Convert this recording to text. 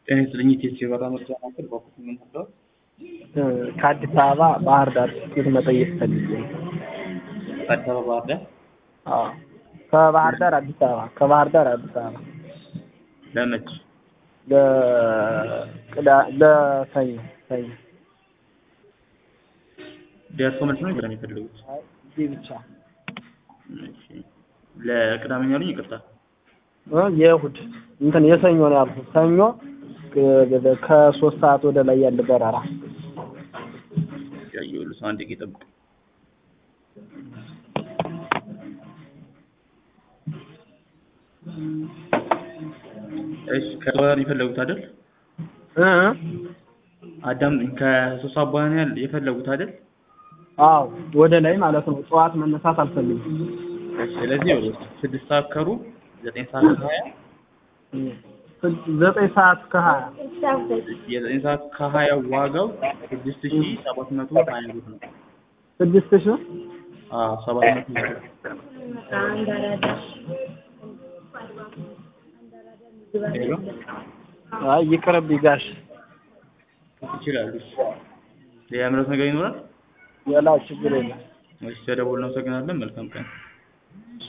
ጤና ይስጥልኝ ኢትዮጵያ የበራ መርጃ ማዕከል በኩል ምን ነበር? ከአዲስ አበባ ባህር ዳር ትኬት መጠየቅ ፈልጌ ነው። ከአዲስ አበባ ባህር ዳር አዎ ከባህር ዳር አዲስ አበባ ከባህር ዳር አዲስ አበባ ለመች ለቅዳ ለሰኞ ሰኞ ደርሶ መልስ ነው ይበላል የሚፈልጉት? አይ እዚህ ብቻ እሺ ለቅዳሜ ነው ያሉኝ ይቅርታ። እ የእሑድ እንትን የሰኞ ነው ያልኩት። ሰኞ ከ- ከሶስት ሰዓት ወደ ላይ ያለ በረራ ያየሁልህ ሰው አንድ ደቂቃ ይጠብቅ። እሺ ከበኋላ ነው የፈለጉት አይደል? እ አዳም ከሶስት ሰዓት በኋላ ነው ያል- የፈለጉት አይደል? አዎ ወደ ላይ ማለት ነው። ጠዋት መነሳት አልፈልግም። እሺ ስለዚህ ይኸውልህ ስድስት ሰዓት ከሩብ ዘጠኝ ሰዓት ከሀያ ዘጠኝ ሰዓት ከሀያ የዘጠኝ ሰዓት ከሀያ ዋጋው ስድስት ሺህ ሰባት መቶ ሀያ ብር ነው። ስድስት ሺህ አዎ ሰባት መቶ ብር ሄሎ አይ ይቅርብኝ ጋሽ ይችላሉ። እሺ ሌላ ምረት ነገር ይኖራል? ሌላ ችግር የለም። እሺ ተደውል። እናመሰግናለን። መልካም ቀን